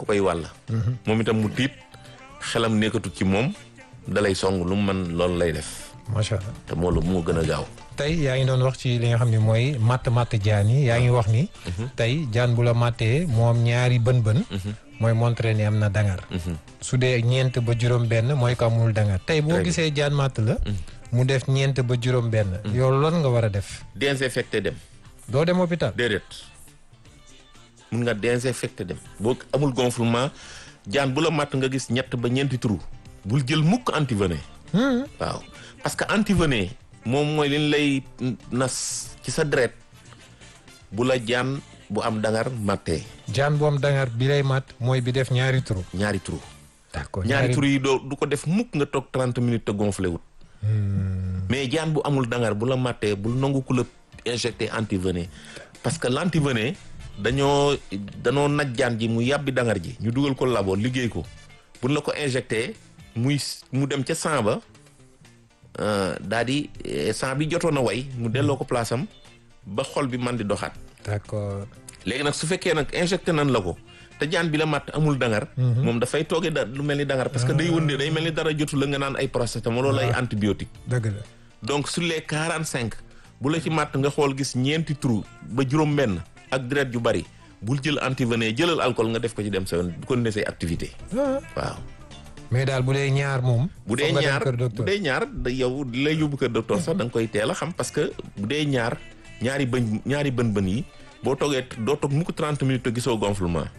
koy wàll moom itam mu tiit xelam nekkatut ci moom dalay song lu mu mën loolu lay def macha allah te moo la moo gën a gaaw tey yaa ngi doon wax ci li nga xam ne mooy matt matt jaan yi yaa ngi wax ni tey jaan bu la mattee moom ñaari bën bën mooy montré ni am na dangar su dee ñeent ba juróom benn mooy ko amul dangar tey boo Très bien. gisee jaan matt la mu def ñeent ba juróom benn yow lan nga war a def désinfecté dem doo dem hôpital déedéet mun nga désinfecté dem boo amul gonflement jaan bu la matt nga gis ñett ba ñeenti trou bul jël mukk antivenin waaw parce que antivenin moom mooy liñ lay nas ci sa deret bu la jaan bu am dangar mattee jaan bu am dangar bi lay matt mooy bi def ñaari trou ñaari trou d'accord ñaari trou yi doo du ko def mukk nga toog 30 minutes te gonflé wut mais jaan bu amul dangar bu la mattee bul nangu ku la injecté antivenin parce que l' antivenin dañoo dañoo naj jaan ji mu yàbbi dangar ji ñu dugal ko labo liggéey ko buñ la ko injecté muy mu dem ca sang ba daa di eh, sang bi jotoon a way mu delloo ko place am ba xol bi man di doxaat d'accord léegi nag su fekkee nag injecté nan la ko te jaan bi la matt amul dangar moom dafay toogee da lu mel ni dangar parce que day wëndee day mel ni dara jotu la nga naan ay paracétamol wala ay antibiotique dëgg la donc sur les quarante cinq bu la ci matt nga xool gis ñeenti trou ba juróom benn ak deret ju bari bul jël antivenin jëlal alcool nga def ko ci dem sa yoon bu ko ne say activité Ah. waaw mais daal bu dee ñaar moom bu dee foog nga dem ñaar kër bu docteur. dee ñaar da yow di lay yóbbu kër docteur sax da nga koy teel a xam parce que bu dee ñaar ñaari bëñ ñaari bën bën yi boo toogee doo toog mukk 30 minutes te gisoo gonflement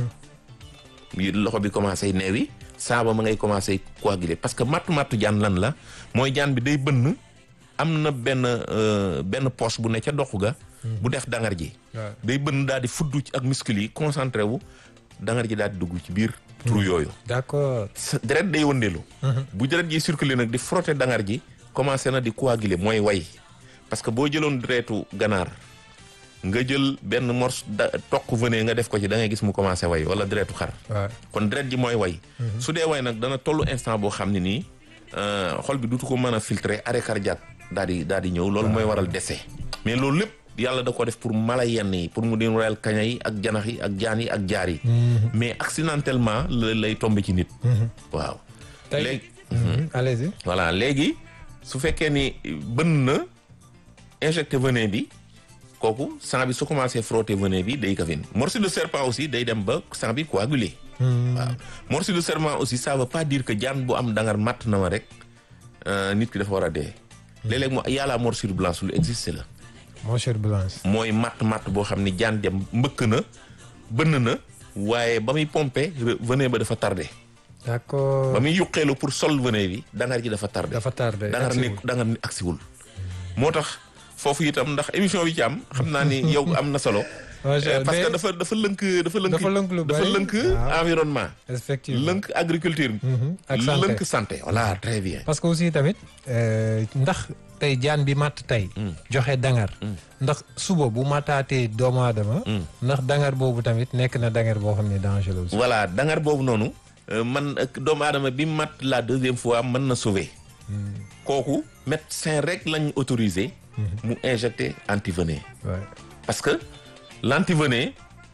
yi loxo bi commencé neewi saaba ma ngay commencé coaguler parce que mattu mattu jaan lan la mooy jaan bi day bënn am na benn euh, benn poche bu ne ca doxu ga bu def dangar ji waaw. day bënn daal di fuddu ci ak muscle yi concentré wu dangar ji daal di dugg ci biir trou yooyu d'accord sa deret day wëndeelu bu deret ji circulé nag di frotter dangar ji commencé na di coaguler mooy way parce que boo jëloon deretu ganaar nga jël benn morceau da toq venin nga def ko ci da ngay gis mu commencé way wala deretu xar waaw kon deret ji mooy way su dee way nag dana tollu instant boo xam ne nii euh, xol bi dutu ko mën a filtrer arrêt cardiaque daal di daal di ñëw loolu mooy waral décès mais loolu lépp yàlla da ko def pour mala yenn yi pour mu di royal kaña yi ak janax yi ak jaan yi ak jaar yi mais accidentellement la lay tombé ci nit waaw tey léegi Mhm. allez-y voilà léegi su fekkee ni bën na injecté venin bi kooku sang bi su commencé frotter venin bi day kafin morceau de serpent aussi day dem ba sang bi coagulé waaw morceau de serpent aussi ça veut pas dire que jaan bu am dangar matt na ma rek euh, nit ki dafa war a dee léeg-léeg mo yàlla morsure blanche lu existe la monsieur Blanche mooy matt matt boo xam ni jaan dem mbëkk na bënn na waaye ba muy pompé re- venin ba dafa tardé d'accord ba muy yuqeelu pour sol venin bi dangar ji dafa tardé dafa tardé dangar agsiwul. nekk dangar ni agsiwul moo tax foofu itam ndax émission bi ci am xam naa ni yow am na solo Macha Euh, Allah. parce que Mais dafa dafa lënk dafa lënk Dafa lënk lu dafa bari. lënk Waaw. environnement effectivement lënk agriculture Mhm. ak santé. lënk santé voilà très bien parce que aussi tamit euh, ndax tey jaan bi matt tey joxe dangar ndax suba bu mataatee doomu aadama ndax dangar boobu tamit nekk na dangar boo xam ne dangereux aussi voilà dangar boobu noonu euh, man ak doomu aadama bi mat la deuxième fois mën na sauver kooku médecin rek lañ autorisé mu injecter antivenin Ouais. parce que l'antivenin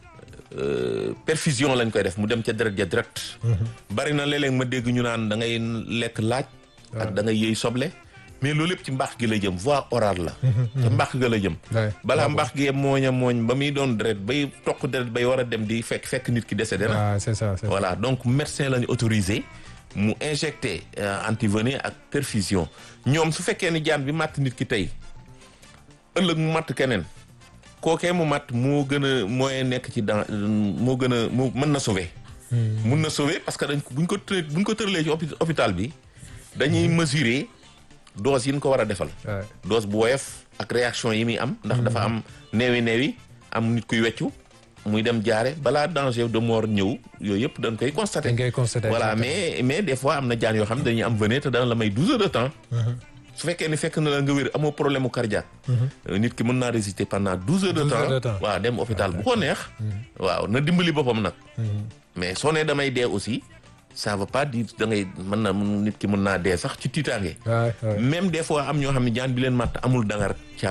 euh, perfusion lañ koy def mu dem ca deret ja direct bari na léeg-léeg ma dégg ñu naan da ngay lekk laaj ak da ngay yëy soble mais loolu lépp ci mbaax gi la jëm voie orale la ca mbaax ga la jëm Ouais. balaa mbaax gi mooñ a mooñ ba muy doon deret bay toq deret bay war a dem di fekk fekk nit ki décédé na waaw c'est ça c'est ça. voilà donc médecin lañu autorisé mu injecté euh, antivenin ak perfusion ñoom su fekkee ni jaan bi màtt nit ki tey ëllëg mu màtt keneen kookee mu màtt moo gën a mooy nekk ci dans moo gën a moo mën na sauver mun na sauver parce que dañ ko buñ ko tëree buñ ko tëralee ci hôpi- hôpital bi dañuy mesurer dose yi ñu ko war a defal Ouais. dose bu woyof ak réaction yi muy am ndax dafa am neewi neewi am nit kuy weccu muy dem jaare balaa danger de mort ñëw yooyu yëpp dañ koy constater dañ koy constater voilà exactement. mais mais des fois am na jaan yoo xam ne dañuy am venin te dana la may douze heures de temps su fekkee ni fekk na la nga wér amoo problème mu cardiaque euh, nit ki mën naa résister pendant douze heures de 12 heures de temps temps. waaw dem hôpital bu ko neex waaw na dimbali boppam nag mais soo nee damay dee aussi ça veut pas dire da ngay mën na nit ki mën naa dee sax ci tiitaange Ouais, ouais. même des fois am ñoo xam ne jaan bi leen matt amul dangar càmm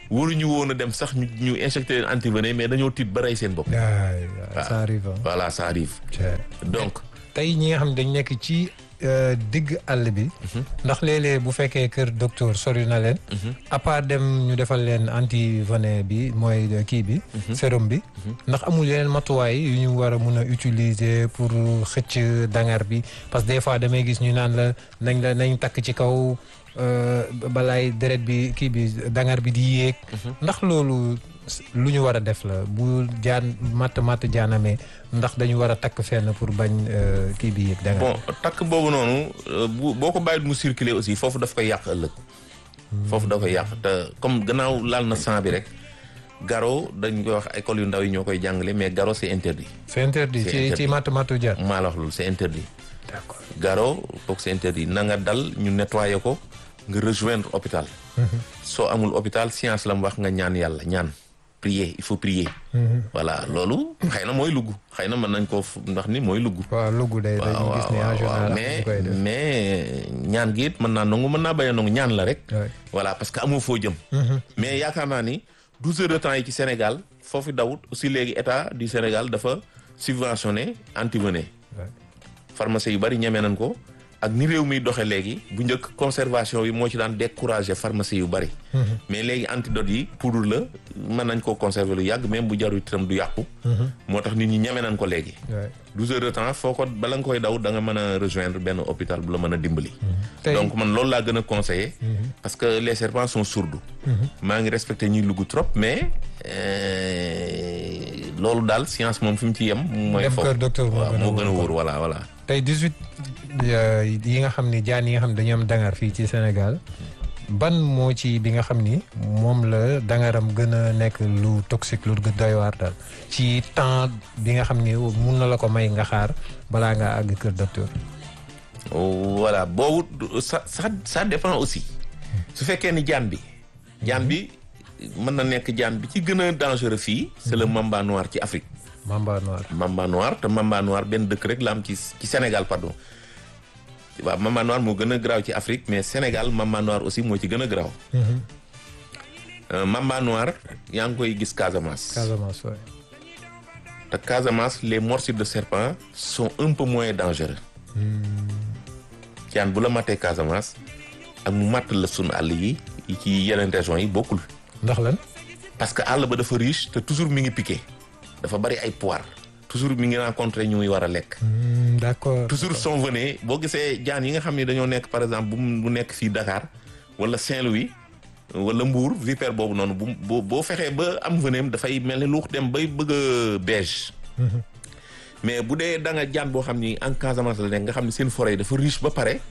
waruñu woon a dem sax ñu ñu injecté leen antivenin mais dañoo tiit ba rey seen bopp. waay ça arrive hein. voilà ça arrive. donc tey ñi nga xam ne dañ nekk ci euh, digg àll bi. ndax léeg-léeg bu fekkee kër docteur sori na leen. à part dem ñu defal leen antivenin bi mooy euh, kii bi. sérum bi. ndax amul yeneen matuwaay yu ñu war a mun a utiliser pour xëcc dangar bi parce que des fois damay gis ñu naan la nañ la nañ takk ci kaw euh, balaay deret bi kii bi dangar bi di yéeg. ndax loolu lu ñu war a def la bu jaan matt matt jaanamee ndax dañu war a takk fenn pour bañ euh, kii bi yéeg dangar. bon takk boobu noonu euh, bu boo ko bàyyit mu circuler aussi foofu daf koy yàq ëllëg. foofu da koy yàq te comme gannaaw laal na sang bi rek garo dañ koy wax école yu ndaw yi ñoo koy jàngale mais garo c'est interdit. c'est interdit C'est ci interdit. ci matt mattu jaan. maa la wax loolu c'est interdit. d'accord garo kooku c'est interdit na nga dal ñu nettoyer ko nga rejoindre hôpital. soo amul hôpital science la mu wax nga ñaan yàlla ñaan prier il faut prier. voilà loolu xëy na mooy lugg xëy na mën nañ koo f- ndax ni mooy lugg. waaw lugu day dañu waaw gis ne en waaw général waaw am mais ñu koy def. mais ñaan gi it mën naa nangu mën naa bañ a nangu ñaan la rek. Ouais. voilà parce que amoo foo jëm. mais yaakaar naa ni douze heures de temps yi ci Sénégal foofu dawut aussi léegi état du Sénégal dafa subventionné antivenin. Ouais. pharmacie yu bari ñeme nañ ko ak ni réew mi doxe léegi bu njëkk conservation yi moo ci daan décourager pharmacie yu bari. mais léegi antidote yi poudre la mën nañ koo conserver lu yàgg même bu jarul itam du yàqu. moo tax nit ñi ñeme nañ ko léegi. Ouais. 12 heures de temps foo ko bala nga koy daw da nga mën a rejoindre benn hôpital bu la mën a dimbali. Tey- donc man loolu laa gën a conseillé. parce que les serpents sont sourds. maa ngi respecté ñuy lugg trop mais euh, loolu daal science moom fi mu ci yem. mooy Dem foofu kër docteur moo waaw gën a moo gën a wóor. wóor voilà voilà. tey 18 euh, yi nga xam ne jaan yi nga xam ne dañu am dangar fii ci Sénégal ban moo ci bi nga xam ni moom la dangaram gën a nekk lu toxique lu doy waar daal ci temps bi nga xam ni mun na la ko may nga xaar balaa nga àgg kër docteur. voilà boobu du- ça ça ça dépend aussi su fekkee ni jaan bi jaan bi mën na nekk jaan bi ci gën a dangereux fii c'est le mamba noir ci Afrique Mamba noir. mamba noir te mamba noir benn dëkk rek la am ci ci Sénégal pardon waaw mamba noir moo gën a garaaw ci Afrique mais Sénégal mamba noir aussi moo ci gën a garaaw Euh, mamba noir yaa ngi koy gis Casamance Casamance waay. te Casamance les morsures de serpent sont un peu moins dangereux jaan bu la mattee Casamance ak mu matt la sunu àll yi yi ci yeneen régions yi bokkul ndax lan. parce que àll ba dafa riche te toujours mi ngi piqué dafa bari ay poire toujours mi ngi rencontré ñu muy war a lekk Hmm, d'accord. toujours son venin boo gisee jaan yi nga xam ne dañoo nekk par exemple bu mu- bu nekk fii Dakar wala Saint-Louis wala Mbour vipère boobu noonu bu boo boo fexee ba am venin dafay mel ni lu dem bay bëgg a beige mais bu dee da nga jaan boo xam ni en Casamance la nekk nga xam ne seen forêt yi dafa riche ba pare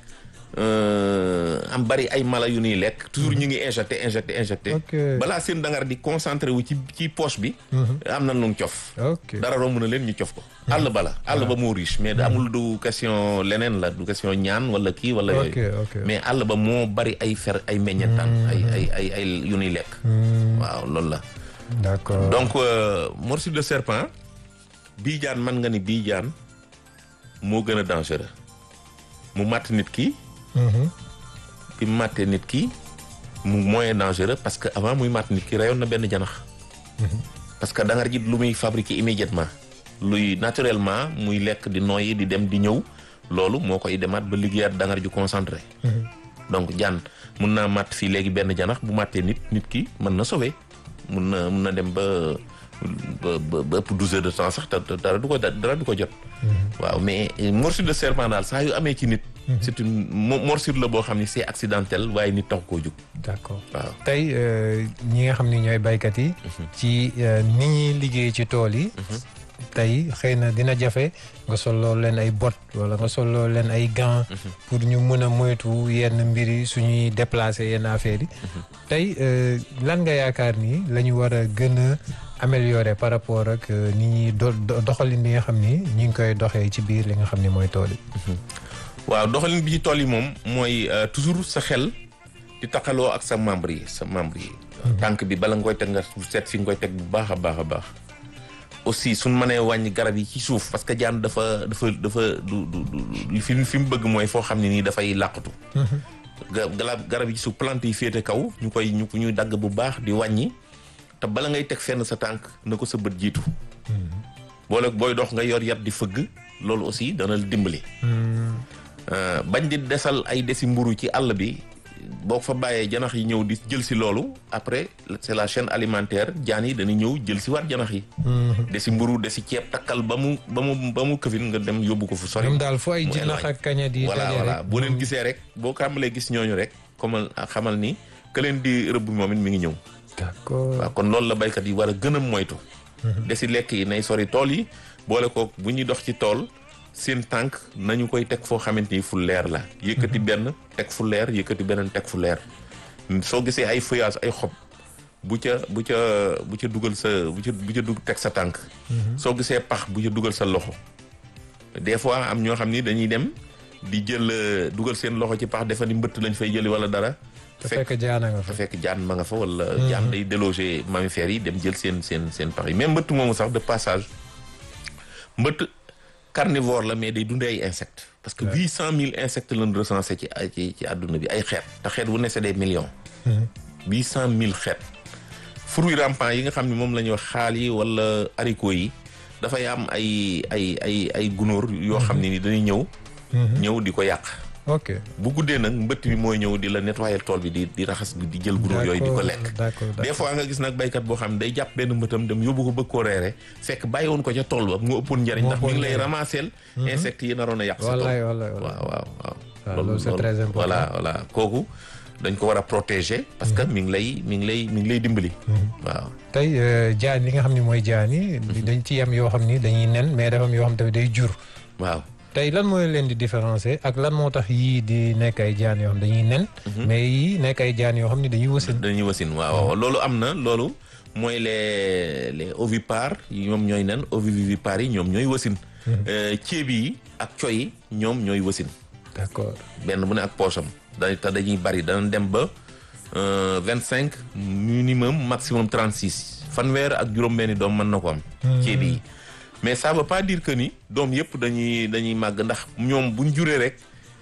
euh, am bari ay mala yu ñuy lekk toujours ñu ngi injecté injecté injecté Ok. balaa seen dangar di concentré wu ci ci poche bi am na lu cof ok dara romb na leen ñu cof ko àll ba la àll ba moo riche mais da amul du question leneen la du question ñaan wala kii wala ok yooyu ok. mais àll ba moo bari ay fer ay meññentaan ay ay ay ay yu ñuy lekk Hmm, waaw loolu la d'accord. donc euh, morsure de serpent bii jaan man nga ni bii jaan moo gën a dangereux mu màtt nit ki Mhm. bi mu màttee nit ki mu moyen dangereux parce que avant muy màtt nit ki reyoon na benn janax parce que dangar ji lu muy fabriquer immédiatement luy naturellement muy lekk di noyyi di dem di ñëw loolu moo koy demaat ba liggéeyaat dangar ju concentré donc jaan mun naa màtt fii léegi benn janax bu màttee nit nit ki mën na sauver mun na mun na dem ba ba ba ba ëpp douze heures de temps sax te te dara du ko dara du ko jot waaw mais euh, morsure de serpent daal saa yu amee ci nit c'est une mo- morsure la boo xam ne c'est accidentel waaye nit tax koo jóg d'accord. waaw tey euh, ñi nga xam ni ñooy baykat yi. ci euh, ni ñuy liggéey ci tool yi. tey xëy na dina jafe nga solloo leen ay bot wala nga solloo leen ay gants. pour ñu mën a moytu yenn mbir yi suñuy déplacer yenn affaires yi. tey euh, lan nga yaakaar ni la ñu war a gën a améliorer par rapport ak euh, ni ñuy do do- doxalin bi nga xam ni ñu ngi koy doxee ci biir li nga xam ni mooy tool yi. waaw doxalin bi ci tool yi moom mooy euh, toujours sa xel di taxaloo ak sa membre yi sa membre yi tànk bi bala nga koy teg nga seet fi nga koy teg bu baax a baax a baax aussi suñ mënee wàññi garab yi ci suuf parce que jaan dafa dafa dafa du du du fi fi mu bëgg mooy foo xam ne nii dafay làqatu garab garab yi su plante yi féete kaw ñu koy ñu ñuy dagg bu baax di wàññi te bala ngay teg fenn sa tànk na ko sa bët jiitu boole booy dox nga yor yat di fëgg loolu aussi dana la dimbali bañ di desal ay desi mburu ci àll bi boo fa bàyyee janax yi ñëw di jël si loolu après c'est la chaîne alimentaire jaan yi dañuy ñëw jël si waat janax yi desi mburu desi ceeb takkal ba mu ba mu ba mu këfin nga dem yóbbu ko fu sori ñoom daal fu ay jinax ak kaña di voilà daje voilà rek boo leen gisee rek boo kàmbalee gis ñooñu rek comme xamal ni que leen di rëbb moom it mi ngi ñëw d'accord waaw kon loolu la baykat yi war a gën a moytu desi lekk yi nay sori tool yi boole ko bu ñuy dox ci tool seen tànk nañu koy teg foo xamante ni fu leer la yëkkati benn teg fu leer yëkkati beneen teg fu leer soo gisee ay feuillage ay xob bu ca bu ca bu ca dugal sa bu ca bu ca dug teg sa tànk soo gisee pax bu ca dugal sa loxo des fois am ñoo xam ni dañuy dem di jël euh, dugal seen loxo ci pax defa ni mbëtt lañ fay jëli wala dara te fekk jaana nga fa te fekk jaan ma nga fa wala jaan day déloger mammifères yi dem jël seen seen seen pax yi même mbëtt moomu sax de passage mbëtt carnivore la mais day dundee ay insectes parce que huit cent mille insectes lañ recensé ci ci ci àdduna bi ay xeet te xeet bu ne c'est des millions huit cent mille xeet fruits rampants yi nga xam ne moom la ñuy wax xaal yi wala haricots yi dafay am ay ay ay ay gunóor yoo xam ne ni dañuy ñëw ñëw di ko yàq ok bu guddee nag mbëtt bi mooy ñëw di la nettoyer tool bi di di raxas di jël gunóor yooyu di ko lekk d'accord des fois nga gis nag baykat boo xam ne day jàpp benn mbëtam dem yóbbu ko bëgg koo reere fekk bàyyi woon ko ca tool ba mu ëppoon njariñ Moo ndax mi ngi lay ëppoon ramasser insectes yi naroon a yàq sa tool wallaay wallaay wallaay waaw waaw waaw waaw, loolu c'est très important. voilà voilà kooku dañ ko war a protéger parce que mi ngi lay mi ngi lay mi ngi lay dimbali waaw tey euh, jaan li nga xam ne mooy jaan yi dañ ci am yoo xam ni dañuy nen mais dafa am yoo xam tamit day jur waaw tey lan mooy leen di différencier ak lan moo tax yii di nekk ay jaan yoo xam dañuy nen mais yii nekk ay jaan yoo xam ni dañuy wasin dañuy wasin waaw waaw loolu am na loolu mooy les les ovipares yi ñoom ñooy nen ovivivipares yi ñoom ñooy wasin ceeb yi ak coy yi ñoom ñooy wasin d'accord benn bu ne ak poosam da te dañuy bari dana dem ba vingt cinq minimum maximum trente six fanweer ak juróom-benni doom mën na ko am ceeb yi mais ça veut pas dire que ni doom yëpp dañuy dañuy màgg ndax ñoom buñ juree rek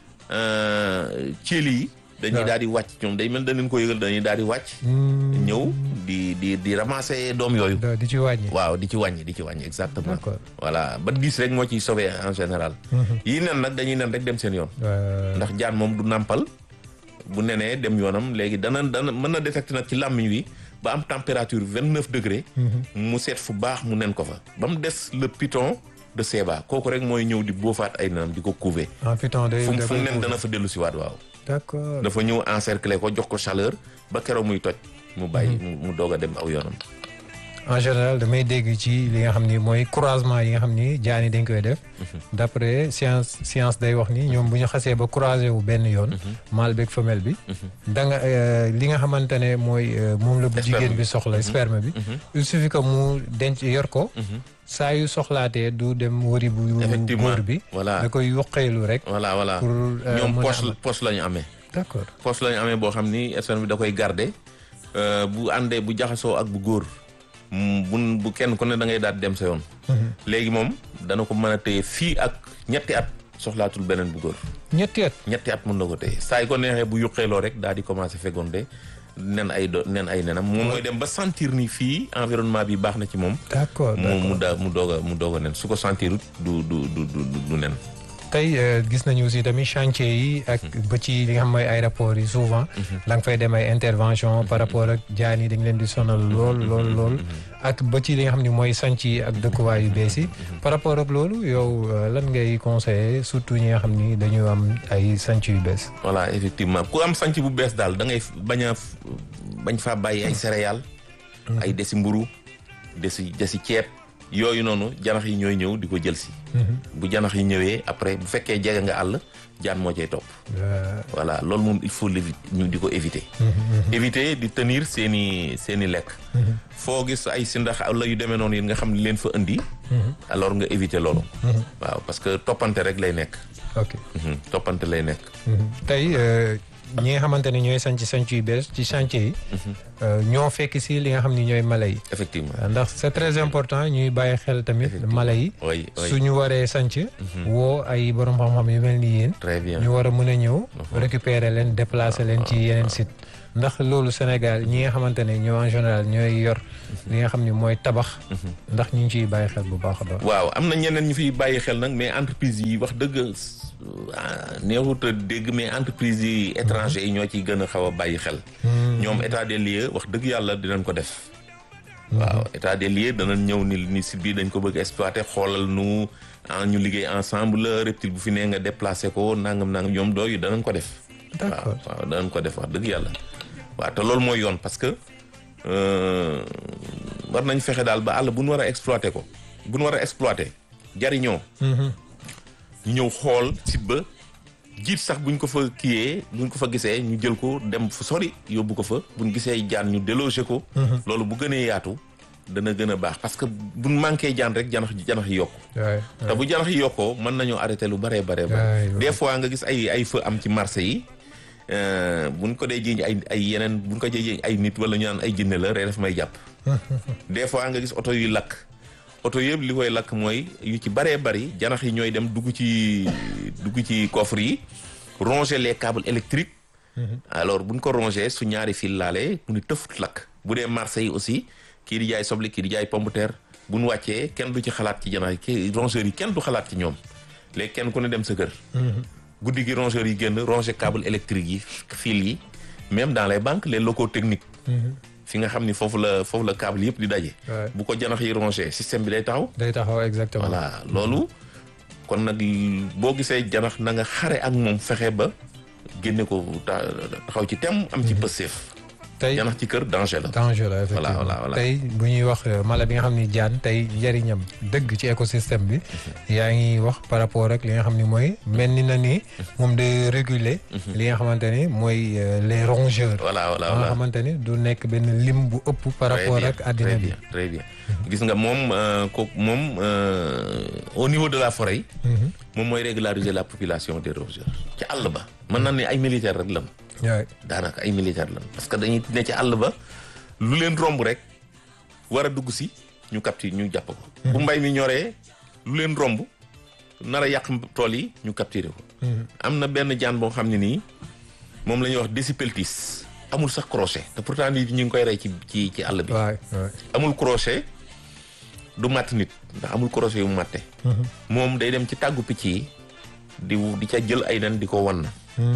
ceeli yi dañuy waaw. daal di wàcc ñoom day mel dañ ko yëgal dañuy daal di wàcc ñëw di di di ramasser doom yooyu da- di ci wàññi waaw di ci wàññi di ci wàññi exactement D'accord. voilà ba dix rek moo ciy sauvé en général yii nen nag dañuy nen rek dem seen yoon Euh, ndax jaan moom du nàmpal bu nenee dem yoonam léegi dana dana mën na détecter nag ci làmmiñ wi ba am température vingt neuf degré mu seet fu baax mu nen ko fa ba mu des le python de Seba kooku rek mooy ñëw di boofaat ay nenam di ko couver en piton day fu mu da fu mu koy nen puus. dana fa dellu si waat waaw d'accord dafa ñëw encercler ko jox ko chaleur ba keroog muy toj mu bàyyi mu mu doog a dem aw yoonam en général damay dégg ci li nga xam ni mooy croisement yi nga xam ni jaan yi dañ koy def d'après science science day wax ni ñoom bu ñu xasee ba croisé wu benn yoon mâle beeg femelle bi da nga euh, li nga xamante ne mooy euh, moom la bu Sperme jigéen bi. bi soxla sperme bi il suffit que mu denc yor ko saa yu soxlaatee du dem wëri bu Effectivement. góor bi Voilà. da koy yuqeelu rek voilà voilà pour euh, ñoom mën a poche am- poche la ñu amee d'accord poche la ñu amee boo xam ni sperme bi da koy garder euh, bu àndee bu jaxasoo ak bu góor mm, bu bu kenn ku ne da ngay daal di dem sa yoon. léegi moom dana ko mën a téye fii ak ñetti at soxlaatul beneen bu góor ñetti at ñetti at mën na ko téye saa yi ko neexee bu yuqeeloo rek daal di commencer fécondé nen ay do nen ay nenam moom mooy dem ba sentir ni fii environnement bi baax na ci moom. d'accord mu mu d'accord daa mu doog a mu doog a nen su ko sentirut du du du du du du nen. tey euh, gis nañu aussi tamit chantier yi ak ba ci li nga xam mooy aéroport yi souvent da nga fay dem ay intervention par rapport ak jaan yi dañ leen di sonal lool lool lool ak ba ci li nga xam ne mooy sanc yi ak dëkkuwaay yu bees yi par rapport ak loolu yow euh, lan ngay conseiller surtout ñi nga xam ni dañu am ay sanc yu bees voilà effectivement ku am sanc bu bees daal da ngay bañ a f- bañ faa bàyyi ay céréales. ay desi mburu desi desi ceeb yooyu noonu janax yi ñooy ñëw di ko jël si. bu janax yi ñëwee après bu fekkee jege nga àll jaan moo cay topp. Euh, voilà loolu moom il faut l'évi- ñu di ko éviter. éviter di tenir seen i seen i lekk. foo gis ay sindax la yu demee noonu yi nga xam ne leen fa indi. alors nga éviter loolu. waaw parce que toppante rek lay nekk. ok Mhm, toppante lay nekk. tey euh, ñi nga xamante ne ñooy sanc sanc yu bees ci chantier yi ñoo fekk si li nga xam ni ñooy mala yi effectivement ndax c'est très important ñuy bàyyi xel tamit mala yi oui oui suñu waree sanc woo ay borom xam-xam yu mel ni yéen très bien ñu war a mën a ñëw récupérer leen déplacer leen ci yeneen site ndax loolu Sénégal ñi nga xamante ne ñoo en général ñooy yor li nga xam ni mooy tabax ndax ñu ngi ciy bàyyi xel bu baax a baax waaw am na ñeneen ñu fiy bàyyi xel nag mais entreprise yi wax dëgg neexut a dégg mais entreprise yi étranger yi ñoo ciy gën a xaw a bàyyi xel ñoom état des lieux wax dëgg yàlla dinañ ko def waaw état des lieux danañ ñëw ni ni site bi dañ ko bëgg exploiter xoolal nu ñu liggéey ensemble reptile bu fi nee nga déplacé ko nangam nangam ñoom dooyu danañ ko def waaw waaw danañ ko def wax dëgg yàlla waaw te loolu mooy yoon parce que war nañ fexe daal ba àll bu nu war a exploiter ko bu nu war a exploiter jariñoo ñu ñëw xool site ba jiit sax buñ ko fa kiyee buñ ko fa gisee ñu jël ko dem fu sori yóbbu ko fa buñ gisee jaan ñu déloger ko loolu bu gënee yaatu dana gën a baax parce que buñ manqué jaan rek janax janax yi yokku te bu janax yi yokkoo mën nañoo arrêté lu baree baree ba des fois nga gis ay ay feu am ci marché yi buñ ko dee jiiñ ay ay yeneen buñ ko dee jiiñ ay nit wala ñu naan ay jinne la rek daf may jàpp des fois nga gis oto yuy lakk oto yëpp li koy lakk mooy yu ci baree bari janax yi ñooy dem dugg ci dugg ci coffre yi ronger les câbles électriques alors buñ ko ronger su ñaari fil laalee mu ni tëfut lakk bu dee marché yi aussi kii di jaay soble kii di jaay pomme de terre buñ wàccee kenn du ci xalaat ci janax yi kii rongeurs yi kenn du xalaat ci ñoom léegi kenn ku ne dem sa kër guddi gi rongeurs yi génn ronger câble électrique yi fil yi même dans les banques les locaux techniques fi nga xam ni foofu la foofu la câble yëpp di daje. bu ko janax yi rongé système bi day taxaw. day taxaw exactement. voilà loolu kon nag boo gisee janax na nga xare ak moom fexe ba génne ko taxaw ci tem am ci pësteef. tey janax ci kër danger la. danger la effectivement voilà voilà tey bu ñuy wax mala bi nga xam ni jaan tey njëriñam dëgg ci écosystème bi. yaa ngi wax par rapport ak li nga xam ni mooy mel ni na ni moom day réguler. li nga xamante ni mooy les rongeurs. voilà voilà nga xamante ni du nekk benn lim bu ëpp. par rapport ak addina bi très bien gis nga moom kooku moom au niveau de la forêt. moom mooy régulariser la population des rongeurs. ci àll ba mën na ne ay militaires rek lan. daanaka ay militaire lan parce que dañuy ne ci àll ba lu leen romb rek war a dugg si ñu capture ñu jàpp ko bu mbay mi ñoree lu leen romb nar a yàq tool yi ñu capturer ko am na benn jaan boo xam ne nii moom la ñuy wax décipeltis amul sax crochet te pourtant nit ñu ngi koy rey ci ci ci àll bi amul crochet du matt nit ndax amul crochet yu matte moom day dem ci tàggu picc yi di di ca jël ay nen di ko wan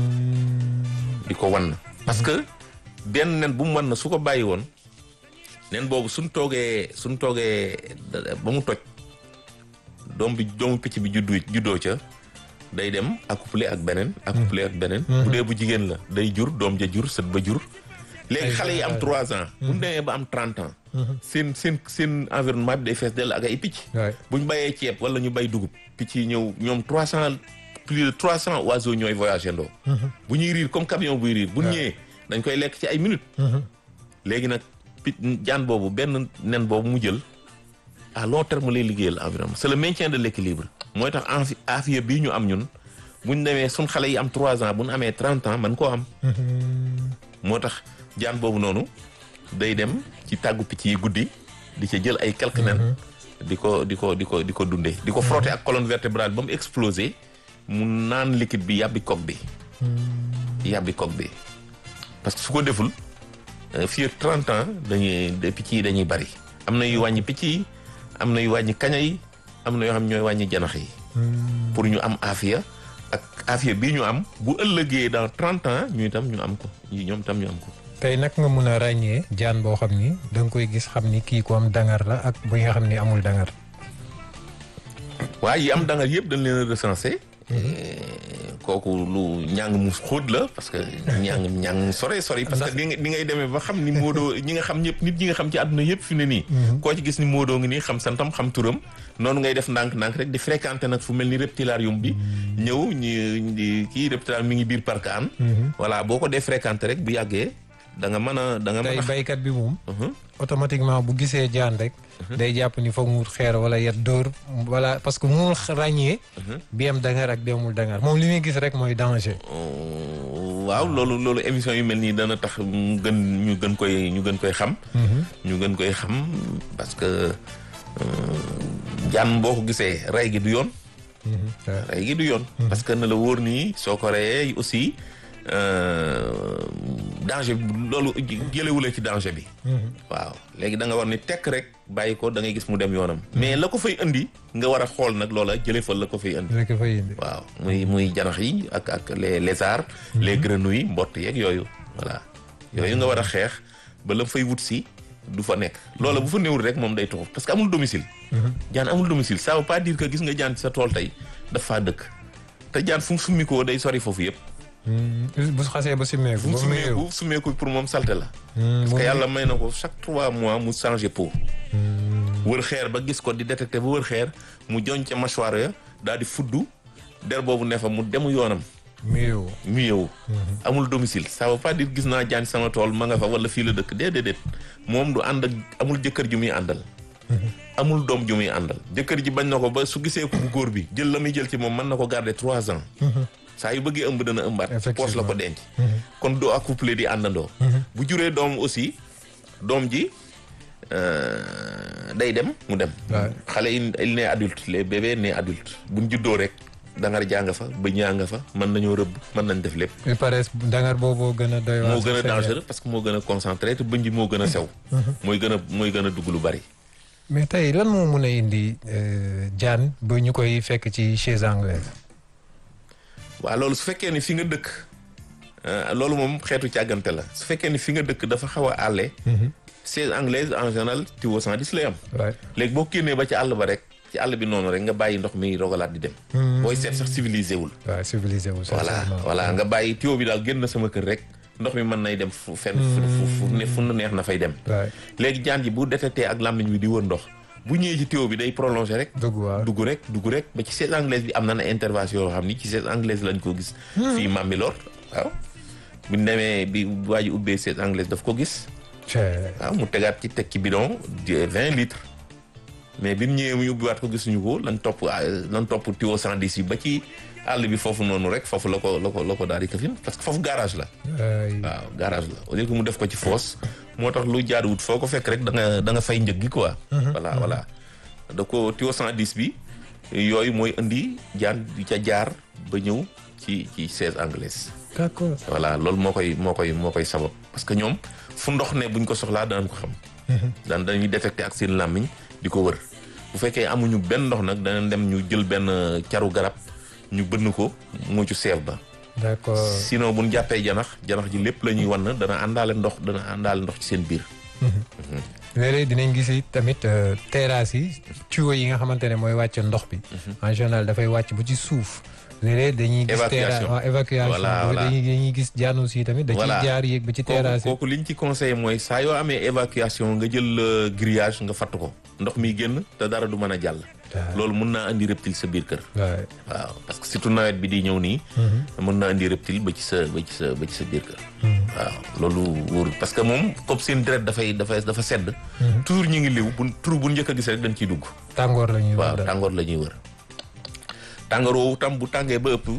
di ko wan parce que benn nen bu mu wan na su ko bàyyi woon nen boobu suñ toogee suñ toogee ba mu toj doom bi doomu picc bi juddu juddoo ca day dem accoupler ak beneen accoupler ak beneen bu dee bu jigéen la day jur doom ja jur sët ba jur léegi xale yi am trois ans bu ñu demee ba am trente ans seen seen seen environnement bi day fees dell ak ay picc buñ bayee ceeb wala ñu bay dugub picc yi ñëw ñoom trois cent plus de trois cents oiseaux ñooy voyagé ndoo bu ñuy riir comme camion buy riir bu ñëwee dañ koy lekk ci ay minutes léegi nag pit jaan boobu benn nen boobu mu jël à long terme lay liggéeyal environnement c'est le maintien de l'équilibre mooy tax enfi affaire bii ñu am ñun buñ demee suñ xale yi am trois ans bu ñu amee trente ans man koo am moo tax jaan boobu noonu day dem ci tàggu picc yi guddi di ca jël ay quelques nen di ko di ko di ko di ko dundee di ko frotter ak colonne vertébrale ba mu exploser mu naan liquide bi yàbbi coque bi yàbbi coque bi parce que su ko deful fii ak trente ans dañuy picc yi dañuy bari am na yu wàññi picc yi am na yu wàññi kaña yi am na yoo xam ñooy wàññi janax yi pour ñu am afiya ak afiya bii ñu am bu ëllëgee dans trente ans ñu itam ñu am ko ñu ñoom itam ñu am ko tey nag nga mun a ràññee jaan boo xam ni da nga koy gis xam ni kii ko am dangar la ak bu nga xam ni amul dangar waaye yi am dangar yëpp dañ leen a recensé kooku lu ñàng mu xóot la parce que ñàng ñàng sore sori parce que di ngay demee ba xam ni Modou ñi nga xam ñëpp nit ñi nga xam ci àdduna yëpp fi ne nii koo ci gis ni Modou ngi nii xam santam xam turam noonu ngay def ndànk-ndànk rek di fréquenter nag fu mel ni reptilarium bi ñëw ñu kii reptilarium mi ngi biir parc an voilà boo ko dee fréquenter rek bu yàggee da nga mën a da nga mën a tey baykat bi moom automatiquement bu gisee jaan rek day jàpp ni foog mu wut xeer wala yet dóor wala parce que mu ràññee bi am dangar ak bi amul dangar moom li muy gis rek mooy danger waaw loolu loolu émission yu mel nii dana tax mu gën ñu gën koy ñu gën koy xam. ñu gën koy xam parce que jaan boo ko gisee rey gi du yoon. rey gi du yoon. parce que na la wóor nii soo ko reyee aussi danger bi loolu jëlewulee ci danger bi. waaw léegi da nga war ni tekk rek bàyyi ko da ngay gis mu dem yoonam. mais la ko fay indi nga war a xool nag loola jëlee fa la ko fay indi. la ko fay indi. waaw muy muy janax yi ak ak les lézards. les grenouilles mbott yeeg yooyu. voilà yooyu nga war a xeex ba la fay wut si du fa nekk loola bu fa néewul rek moom day toxu parce que amul domicile. jaan amul domicile ça veut pas dire que gis nga jaan ci sa tool tey daf faa dëkk te jaan fu mu summi ko day sori foofu yëpp. bu xasee ba simmeeku. fu mu summeeku summeeku pour moom salte la. parce que yàlla may na ko chaque trois mois mu changé peau. wër xeer ba gis ko di détecté ba wër xeer mu joñ ca mâchoire ya daal di fuddu der boobu ne fa mu demu yoonam. mu yeewu mu yeewu amul domicile ça veut pas dire gis naa jaan sama tool ma nga fa wala fii la dëkk déedéet moom du ànd ak amul jëkkër ju muy àndal. amul doom ju muy àndal jëkkër ji bañ na ko ba su gisee ko bu góor bi jël la muy jël ci moom mën na ko garder trois ans. saa yu bëggee ëmb dana ëmbaat. poos la ko denc. kon doo accouplé di àndandoo. bu juree doom aussi doom ji day dem mu dem. xale yi il ne adulte les bébés ne adulte buñ juddoo rek. dangar jaa nga fa bëñ yaa nga fa mën nañoo rëbb mën nañ def lépp. il paraît dangar boobu gën a doy. moo gën a dangereux parce que moo gën a concentré te bëñ ji moo gën a sew. mooy gën a mooy gën a dugg lu bari. mais tey lan moo mun a indi jaan ba ñu koy fekk ci chaise anglaise. waaw loolu su fekkee ni fi nga dëkk loolu moom xeetu càggante la su fekkee ni fi nga dëkk dafa xaw a àlle. chaise anglaise en général tiwo 110 lay am. léegi boo génnee ba ci àll ba rek. ci àll bi noonu rek nga bàyyi ndox mi rogalaat di dem. booy seet sax civilisé wul. waaw civilisé wul. voilà voilà nga bàyyi tuyau bi daal génn sama kër rek ndox mi mën nay dem fu fenn. fu fu ne fu neex na fay dem. léegi jaan ji bu détecté ak làmmiñ bi di wër ndox bu ñëwee ci tuyau bi day prolongé rek. dugg waaw dugg rek dugg rek ba ci chaise anglaise bi am na na intervention yoo xam ni ci chaise anglaise lañ ko gis. fii Mambilor waaw. bu ñu demee bi waa ji ubbee chaise anglaise daf ko gis. waaw mu tegaat ci teg ci bidon de vingt litres. mais bi mu ñëwee mu ubbiwaat ko gisuñu ko lan topp lan topp tuyau 110 yi ba ci àll bi foofu noonu rek foofu la ko la ko la ko daal di këfin parce que foofu garage la. waaw garage la au lieu que mu def ko ci fosse. moo tax lu jaaduwut foo ko fekk rek da nga da nga fay njëg gi quoi. voilà voilà da ko tuyau 110 bi yooyu mooy indi jaan di ca jaar ba ñëw ci ci chaise anglaise. d'accord voilà loolu moo koy moo koy moo koy sabab parce que ñoom fu ndox ne buñ ko soxlaa danañ ko xam. daan dañuy détecté ak seen làmmiñ di ko wër. bu fekkee amuñu benn ndox nag danañ dem ñu jël benn caru garab ñu bënn ko mu ci seef ba. d'accord sinon bu ñu jàppee janax janax ji lépp la ñuy wan dana àndaale ndox dana àndaale ndox ci seen biir. léeg-léeg dinañ gis tamit terrasse yi tuyau yi nga xamante ne mooy wàcc ndox bi. en général dafay wàcc ba ci suuf. léeg-léeg dañuy gis terrasse waaw évacuation dañuy dañuy gis jaanu si tamit. da ciy jaar yéeg ba ci terrasse yi kooku liñ ci conseillé mooy saa yoo amee évacuation nga jël grillage nga fatt ko ndox mi génn te dara du mën a jàll. loolu mun naa andi reptile sa biir kër. waaw parce que surtout nawet bi di ñëw nii. mun naa andi reptile ba ci sa ba ci sa ba ci sa biir kër. waaw loolu wóorul parce que moom comme seen deret dafay dafay dafa sedd. toujours ñu ngi liw bu tur bu njëkk a gis rek dañ ciy dugg. tàngoor la ñuy wër waaw tàngoor la ñuy wër. tàngoor woowu tam bu tàngee ba ëpp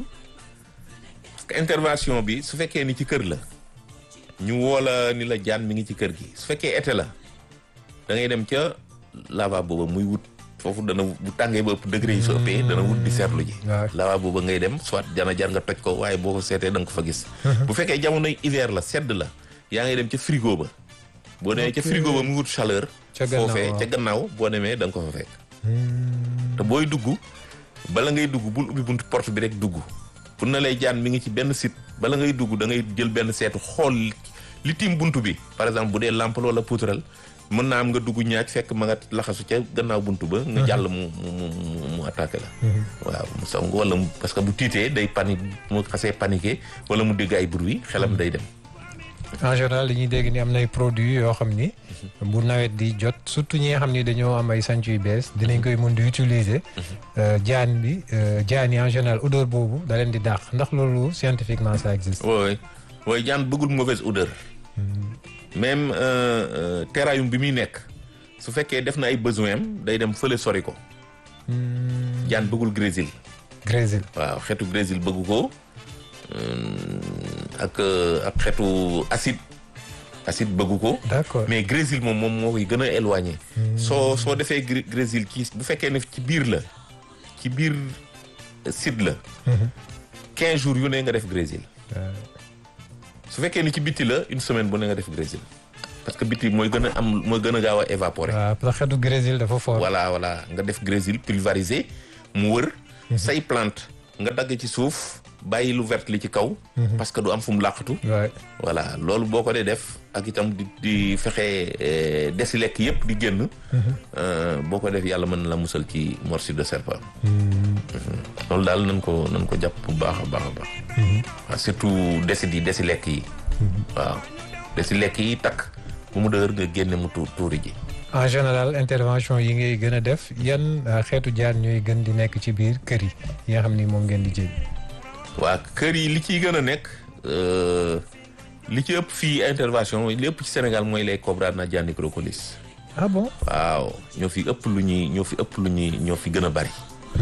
parce que intervention bi su fekkee ni ci kër la ñu woola ni la jaan mi ngi ci kër gi su fekkee été la da ngay dem ca lavabo ba muy wut foofu dana bu tàngee ba ëpp degré yi su ëppee dana wut di seetlu ji lavabo ba ngay dem soit jana jar nga toj ko waaye boo ko seetee da nga ko fa gis bu fekkee jamonoy hiver la sedd la yaa ngay dem ca frigo ba boo demee ca frigo ba mu wut chaleur foofee ca gannaaw boo demee da nga ko fa fekk te booy dugg bala ngay dugg bul ubbi buntu porte bi rek dugg pour na lay jaan mi ngi ci benn site bala ngay dugg da ngay jël benn seetu xool li tiim buntu bi par exemple bu dee lampe wala poutrelle mën naa am nga dugg ñaaj fekk ma nga laxasu ca gannaaw buntu ba nga jàll mu mu mu mu attaqué la waaw mu song wala parce que bu tiitee day panique mu xasee paniqué wala mu dégg ay bruit xelam day dem en général dañuy dégg ni am nay produits yoo xam ni bu nawet di jot surtout ñi nga xam ni dañoo am ay sanc yu bees dinañ koy mun di utiliser jaan bi jaan yi en général odeur boobu da leen di dàq ndax loolu scientifiquement ça existe oui oui jaan bëggul mauvaise odeur même terrarium bi muy nekk su fekkee def na ay besoin am day dem fële sori ko jaan bëggul grésil grésil waaw xeetu grésil bëggu ko ak euh, ak xeetu acide acide bëggu ko d'accord mais grésil moom moom moo koy gën a éloigné soo soo defee gré- grésil ci bu fekkee ne ci biir la ci biir site la quinze jours yu ne nga def grésil Euh, su fekkee ni ci bitti la une semaine bu ne nga def grésil parce que bitti mooy gën a am mooy gën a gaaw a évaporer waaw parce que xeetu Brésil dafa fort. voilà voilà nga def grésil pulvérisé mu wër say plante nga dagg ci suuf bàyyi lu vert li ci kaw parce que du am fu mu làqatu waay voilà loolu boo ko dee def ak itam di di fexe eh, desi lekk yëpp di génn euh, boo ko def yàlla mën na la musal ci morsure de serpent Mhm. loolu daal nañ ko nañ ko jàpp bu baax a baax a baax waaw surtout desi di desi lekk yi waaw desi lekk yi takk bu mu dëgër nga génne mu tuur tuuri ji en général intervention yi ngay gën a def yan euh, xeetu jaan ñooy gën di nekk ci biir kër yi yi nga xam ni moom ngeen di jël. waa kër yi li ciy gën a nekk euh, li ci ëpp fii intervention li ëpp ci Sénégal mooy les cobra Nadiani crocolis ah bon waaw ñoo fi ëpp lu ñuy ñoo fi ëpp lu ñuy ñoo fi gën a bari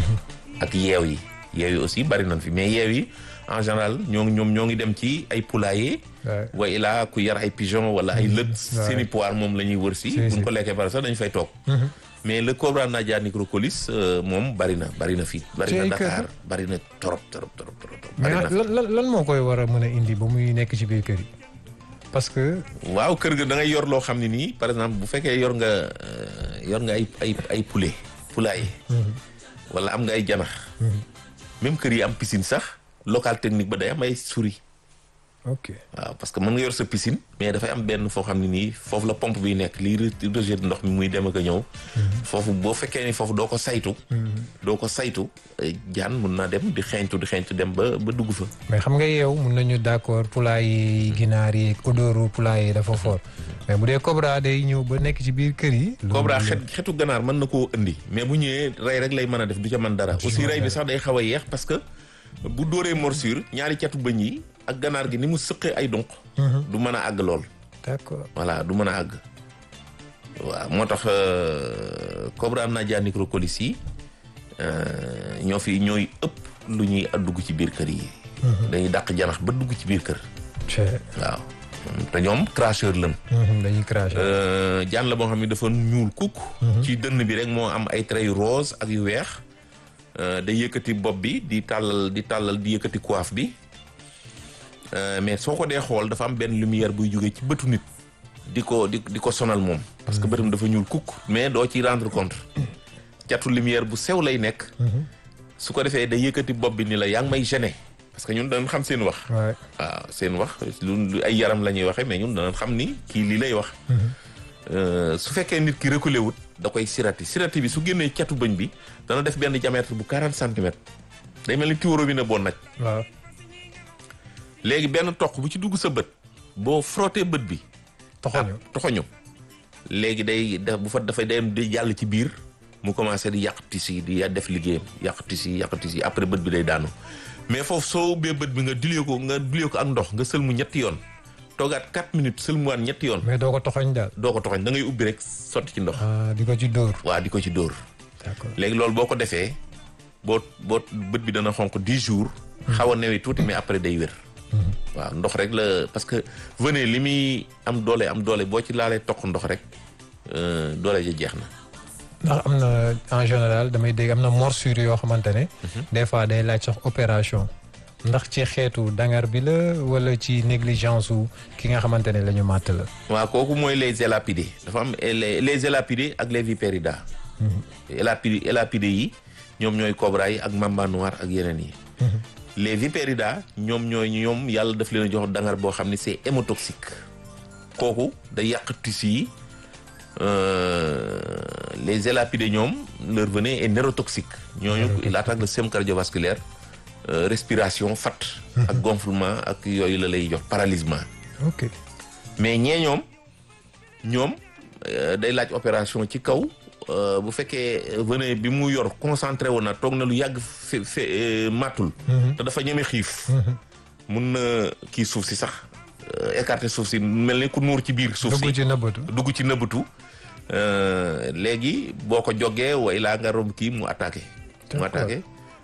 ak yeew yi yeew yi aussi bari nañ fi mais yeew yi en général ñoo ngi ñoom ñoo ngi dem ci ay poulailler waay wa ilaa ku yar ay pigeon wala ay lët waaw. seeni poire moom la ñuy wër si Si, buñ si. ko lekkee pare sax dañ fay toog mais le cobra Nadiani crocolis euh, moom bari na bari na fii bari Ci na ay kër Dakar bari na trop trop trop trop trop mais bari na fi. lan lan lan moo koy war a mën a indi ba muy nekk ci biir kër yi parce que waaw kër ga da ngay yor loo xam ne nii par exemple bu fekkee yor nga euh, yor nga ay ay ay poulet poulailler wala am nga ay janax même kër yi am piscine sax local technique ba day am ay souris ok waaw parce que mën nga yor sa piscine mais dafay am benn foo xam ne nii foofu la pompe bi nekk lii re- rejet ndox mi muy dem ak a ñëw foofu boo fekkee ni foofu doo ko saytu doo ko saytu eh, jaan mun naa dem di xeeñtu di xeeñtu dem ba ba dugg fa mais xam nga yow mun nañu d'accord poulailler yi ginaar yi ak odoru poulailler yi dafa fort mais bu dee cobra day ñëw ba nekk ci biir kër yi. loolu Cobra la- xet xetu ganaar mën na koo indi mais bu ñëwee rey rek lay mën a def du ca mën dara aussi rey bi sax day xaw a yeex parce que bu dóoree morsure ñaari catu bëñ yi ak ganaar gi ni mu sëqee ay donq du mën a àgg lool d'accord voilà du mën a àgg waaw moo tax euh, Cobra Nadiani crocolis yi euh, ñoo fi ñooy ëpp lu ñuy dugg ci biir kër yi dañuy dàq janax ba dugg ci biir kër c'est waaw te ñoom cracheur lañ dañuy cracher. Euh, jaan la boo xam ne dafa ñuul kukk ci dënn bi rek moo am ay traits yu rose ak yu weex Euh, day yëkkati bopp bi di tàllal di tàllal di yëkkati coiffe bi Euh, mais soo ko dee xool dafa am benn lumière buy jógee ci bëtu nit di ko di di ko sonal moom parce que bëtam dafa ñuul kukk mais doo ci rendre compte catu lumière bu sew lay nekk su ko defee day yëkkati bopp bi ni la yaa ngi may gêner parce que ñun dañ xam seen wax waay waaw seen wax lu lu ay yaram la ñuy waxee mais ñun danañ xam ni kii lii lay wax. Euh, su fekkee nit ki reculé wut da koy sirati sirati bi su génnee catu bëñ bi dana def benn diamètre bu 40 centimètres day mel ni tiworo bi ne boo naj waaw léegi benn toq bu ci dugg sa bët boo frotté bët bi. toxoñu ah, toxoñu léegi day da bu fa dafay dem di jàll ci biir mu commencé di yàq tissu yi di def liggéeyam yàq tissu yi yàq tissu yi après bët bi day daanu mais foofu soo ubbee bët bi nga dilee ko nga dilee ko ak ndox nga sëlmu ñetti yoon toogaat 4 minutes sëlmuwaat ñetti yoon mais doo ko toxoñ daal. doo ko toxoñ da ngay ubbi rek sotti ci ndox ah di ko ci dóor. waa di ko ci dóor d'accord léegi loolu boo ko defee boo boo bët bi dana xonq 10 jours xaw a newi tuuti mais après day wér waaw ndox rek la parce que venez li muy am doole am doole boo ci laalee toq ndox rek euh, doole ja jeex na ndax am na en général damay dégg am na morsure yoo xamante ne. des fois day laaj sax opération. ndax ci xeetu dangar bi la wala ci négligence su ki nga xamante ne la ñu màtt la. waaw kooku mooy les élapidés dafa am les les élapidés ak les vipéridas élapidés élapidés yi ñoom ñooy cobra yi ak mamba noir ak yeneen yi les vipéridas ñoom ñooy ñoom yàlla daf leen a jox dangar boo xam ne c'est hémotoxique kooku da yàq tissu yi euh, les élapidés ñoom leur venin est neurotoxique ñooñu il attaque le système cardiovasculaire euh, respiration fat ak gonflement ak yooyu la lay jox paralysement ok mais ñee ñoom ñoom euh, day laaj opération ci kaw euh, bu fekkee venin bi mu yor concentré woon na toog na lu yàgg fe fe euh, màttul te dafa ñeme xiif mun na kii suuf si sax euh, écarter suuf si mel ni ku nuur ci biir suuf dugg si ci nëbbatu. dugg ci nëbbatu euh, léegi boo ko jógee way laa nga romb kii mu attaqué mu D'accord. attaqué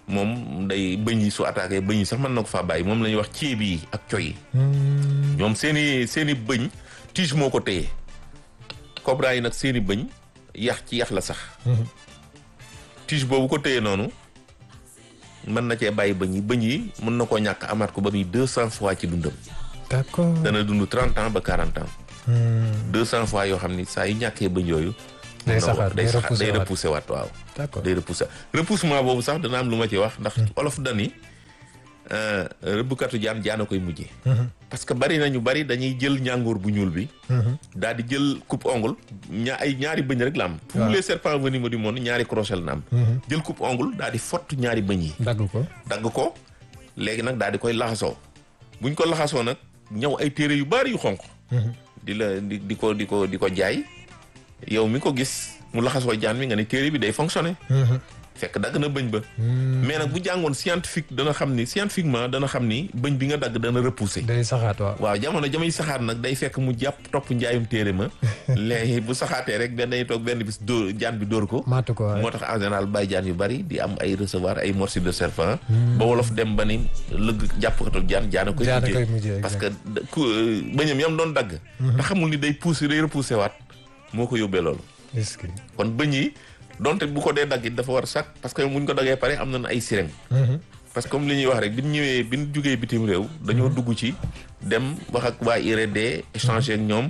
moom day bëñ yi su attaqué bëñ yi sax mën na ko faa bàyyi moom la ñuy wax ceeb yi ak coy yi ñoom seen i seen i bëñ tige moo ko téye cobra yi nag seen i bëñ yax ci yax la sax tige boobu ko téye noonu mën na cee bàyyi bëñ yi bëñ yi mën na koo ñàkk amaat ko ba muy deux cent fois ci dundam d'accord dana dund trente ans ba quarante ans deux cent fois yoo xam ni saa yu ñàkkee bëñ yooyu day saxaar day saxaar day waat. repoussé waat waaw d'accord day repoussé repoussement boobu sax dana am lu ma ci wax ndax olof dani euh, rëbbkatu jaan jaana koy mujjee parce que bari na ñu bari dañuy jël ñàngoor bu ñuul bi daal di jël coupe ongle ñaa ay ñaari bëñ rek la am tous waaw. les serpents venimeux du monde ñaari crochet la am jël coupe ongle daal di fott ñaari bëñ yi dagg ko dagg ko léegi nag daal di koy laxasoo buñ ko laxasoo nag ñëw ay téere yu bari yu xonq di la di di ko di ko di ko jaay yow mi ko gis mu laxasoo jaan mi nga ne téere bi day fonctionner fekk dagg na bëñ ba mais nag bu jàngoon scientifique dana xam ni scientifiquement dana xam ni bëñ bi nga dagg dana repousser day saxaat waaw waaw jamono jamay saxaat nag day fekk mu jàpp topp njaayum téere ma léegi bu saxaatee rek benn day toog benn bis dóor jaan bi dóor ko maatu ko waaye moo tax en général bàyyi jaan yu bari di am ay recevoir ay morsures de serpent ba wolof dem ba ni lëgg jàppkatu jaan jaana koy Jaana koy mujjee mujjee, parce que da- ku euh, bëñam yam doon dagg te xamul ni day pousser day repousser waat moo ko yóbbee loolu est-ce que kon bëñ yi donte bu ko dee dagg it dafa war sax parce que buñ ko daggee pare am na ay sirène parce que comme li ñuy wax rek bi ñu ñëwee bi ñu jugee bitim réew dañoo dugg ci dem wax ak waa IRD échanger ak ñoom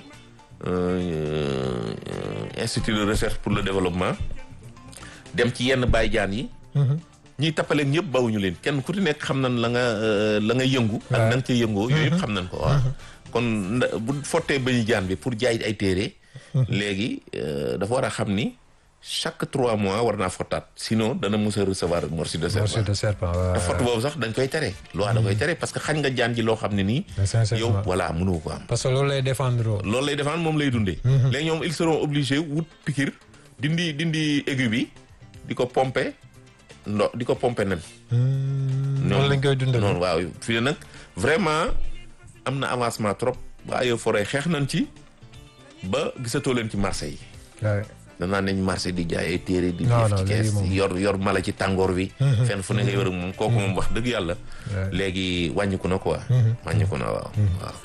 euh, institut de recherche pour le développement dem ci yenn baay jaan yi ñiy tappaleen ñëpp bawuñu leen kenn ku ci nekk xam nañ la nga euh, la nga yëngu ak Ouais. na nga ca yëngoo yooyu yëpp xam nañ ko waaw kon nda- bu fottee bañu jaan bi pour jaay ay téere léegi euh, dafa war a xam ni chaque trois mois war naa fottaat sinon dana mos a recevoir morsure de morsure serpent de serpent waaw te fott boobu sax dañ koy tere loi da koy tere parce que xañ nga jaan ji loo xam ne nii Mais sincèrement. yow voilà mënoo ko am parce que loolu lay défendre loolu lay defaan moom lay dundee léegi ñoom ils seront obligés wut pikir dindi dindi aigu bi di ko pomper ndo di ko pomper nen noonu lañ koy dundal noonu waaw fi ne nag vraiment am na avancement trop waa yow forêt xeex nañ ci ba gisatoo leen ci marché yi waaw danaa nañ marché di jaay ay téere di Non, def non, ci léegi kees moom- yor yor mala ci tàngoor wi fenn fu ne nga yor ak moom kooku moom wax dëgg yàlla Ouais. léegi wàññiku na quoi wàññiku na waaw waaw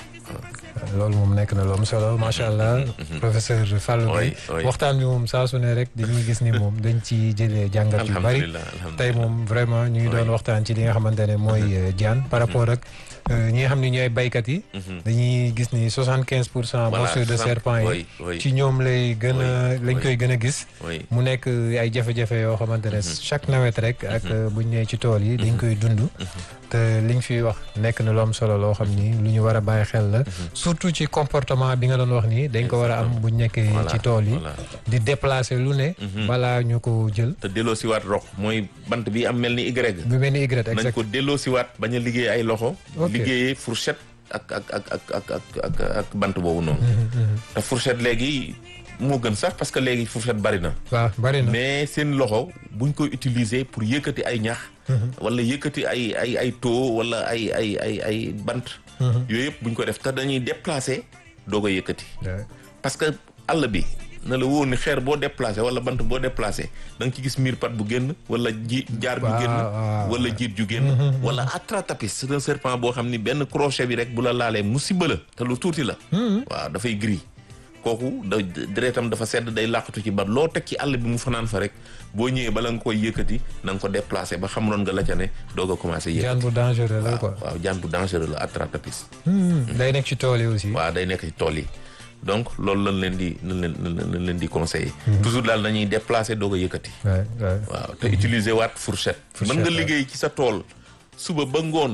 loolu moom nekk na lu am solo macha allah professeur Fallou Oui, Gueye oui. waxtaan bi moom saa su ne rek dañuy gis ni moom dañ ci jëlee jàngat yu bari alhamdulilah alhamdulilah tey moom vraiment ñu ngi doon waxtaan ci li nga xamante ne mooy euh, jaan par rapport ak euh, ñi nga xam ne ñooy baykat yi dañuy gis ni soixante quinze pour cent Voilà, morsure de 60, serpent yi oui, oui. ci ñoom lay gën a Oui, lañ oui. koy gën a gis oui mu nekk ay jafe-jafe yoo xamante ne chaque nawet rek ak bu ñu nee ci tool yi dañ koy dund te liñ fiy wax nekk na lu am solo loo xam ni lu ñu war a bàyyi xel la surtout ci comportement bi nga doon wax nii dañ ko war a am bu ñu nekkee Voilà, ci tool yi voilà. di déplacer lu ne balaa ñu ko jël te delloo siwaat rox mooy bant bi am mel ni Y bu mel ni Y nañ exact ko delloo siwaat bañ a liggéey ay loxo Ok. liggéeyee fourchette ak ak ak ak ak ak ak ak bant boobu noonu te fourchette léegi moo gën sax parce que léegi fourchette bari na waaw bari na mais seen loxo buñ koy utiliser pour yëkkati ay ñax wala yëkkati ay ay ay taux wala ay ay ay ay bant yooyu yëpp buñ ko def te dañuy déplacer doo ko yëkkati Ouais. parce que àll bi na la wóor ni xeer boo déplacé wala bant boo déplacé da nga ci gis miir pat bu génn wala ji jaar bu Waaw, génn waaw. wala jiit ju génn wala atratapis c'est un serpent boo xam ni benn crochet bi rek bu la laalee musiba la te lu tuuti la waaw dafay gris kooku da deretam dafa sedd day làqatu ci bat loo teg ci àll bi mu fanaan fa rek boo ñëwee bala nga koy yëkkati na nga ko déplacé ba xamaloon nga la ca ne doog a commencé jaan yëkkati bu dangereux la quoi waaw jaan bu dangereux la atratapis Hmm, day nekk ci tool yi aussi waaw day nekk ci tool yi donc loolu lañ leen di lañ leen lañ leen di conseiller toujours daal nañuy déplacer doog a yëkkati Ouais, ouais. waaw te utiliser waat fourchette mën nga Fourchette, liggéey ci sa tool suba ba ngoon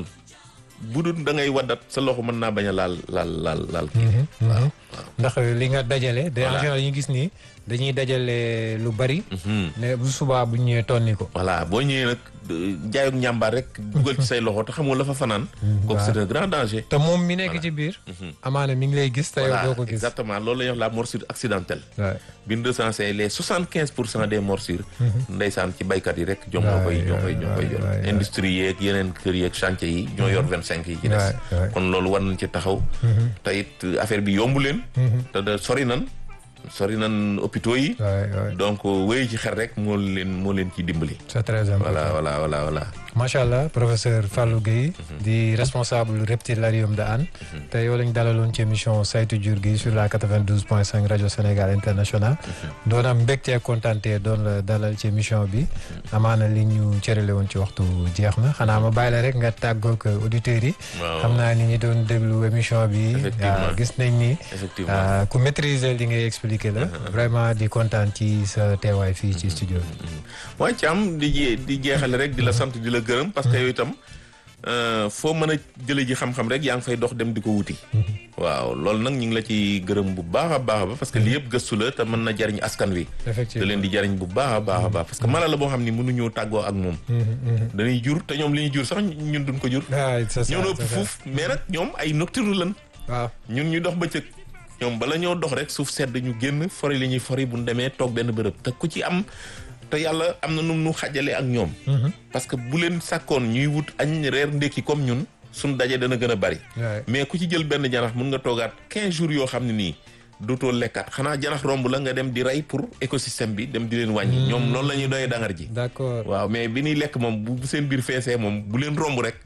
bu dul da ngay waddat sa loxo mën naa bañ a laal laal laal laal kii waaw waaw ndax li nga dajale de en Voilà. général yi ñu gis ni dañuy dajale lu bari ne bu subaa bu ñu ñëwee tonni ko voilà boo ñëwee nag jaayog njàmbaar rek dugal ci say loxo te xamoo la fa fanaan kooku c'est un grand danger te moom mi nekk ci biir amaana mi ngi lay gis te yow voilà doo ko gis exactement loolu la ñuy wax la morsure accidentelle Ouais. bi ñu recensé les soixante quinze pour cent des morsures ndeysaan ci baykat yi rek ñoom ñoo koy ñoo koy ñoo koy yor waay, waay. industrie yeeg yeneen kër yeeg chantier yi ñoo yor vingt cinq yi ci Waay, des waay. kon loolu war nañ ci taxaw te it affaire bi yombu leen te da sori nan sori nan hôpitaux yi Ouais, ouais. donc wéy ci xel rek moo leen moo leen ciy dimbali c'est très important voilà voilà voilà voilà macha allah professeur Fallou Guèye di responsable reptilarium de Hann te yow lañ dalaloon ci émission saytu jur gi sur la 92 point 5 rajo Sénégal international doon am mbégte kontaante doon la dalal ci émission bi amaana li ñu cërale woon ci waxtu jeex na xanaa ma bàyyi la rek nga tàggoog auditeurs yi waaw xam naa ni ñi doon déglu émission bi Effectivement. ah, gis nañ ni effectivement ah, ku maîtriser li ngay expliquer la vraiment di kontaan ci sa teewaay fii ci studio bi waaye Thiam di jee di jeexale rek di la sant di la gërëm parce que yow itam euh, foo mën a jële ji xam-xam rek yaa ngi fay dox dem di ko wuti waaw loolu nag ñu ngi la ci gërëm bu baax a baax a baax parce que lii yëpp gëstu la te mën na jariñ askan wi da effectivement leen di jariñ bu baax a baax a baax parce que mala la boo xam ni mënuñoo tàggoo ak moom dañuy jur te ñoom li ñuy jur sax ñun duñ ko jur ah c'est ça ñoo na ëpp c'est ça. fuuf mais nag ñoom ay nocturne lan waaw ñun ñu dox bëccëg ñoom bala ñoo dox rek suuf sedd ñu génn fori li ñuy fori bu ñu demee toog benn bërëb te ku ci am te yàlla am na nu nu xajale ak ñoom. parce que bu leen sàkkoon ñuy wut añ reer ndékki comme ñun suñ daje dana gën a bari. Ouais. mais ku ci jël benn janax mun nga toogaat 15 jours yoo xam ne nii dootoo lekkaat xanaa janax romb la nga dem di rey pour écosystème bi dem di leen wàññi. ñoom loolu la ñuy doyee dangar ji. d'accord waaw mais bi ñuy lekk moom bu bu seen biir feesee moom bu leen romb rek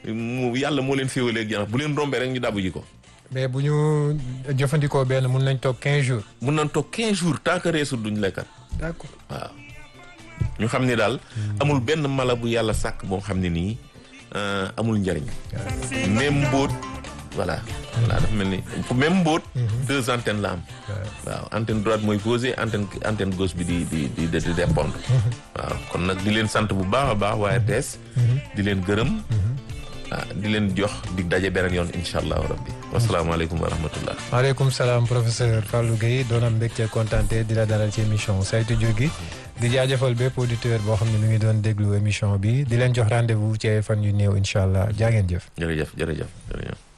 mu yàlla moo leen féewalee ak janax bu leen rombee rek ñu dabu ji ko. mais bu ñu jëfandikoo benn mun nañ toog 15 jours. mun nañ toog 15 jours tant que reesul duñ lekkat d'accord waaw ñu xam ni daal amul benn mala bu yàlla sàkk boo xam ne nii euh, amul njariñ même mbóot voilà voilà dafa mel ni même mbóot deux antennes la am waaw antenne droite mooy posé antenne antenne gauche bi di di di di répondre waaw kon nag di leen sant bu baax a baax waaye tees di leen gërëm ah di leen jox di daje beneen yoon incha allahu rabbi wasalaamaaleykum wa rahmatullah maaleykum salaam professeur Fallou Guèye doon am mbégte kontaante di la dalal ci émission saytu jur gi di jaajëfal bépp auditeur boo xam ne mi ngi doon déglu émission bi di leen jox rendez-vous ci ay fan yu néew incha allah jaa ngeen jëf. jërëjëf jërëjëf jërëjëf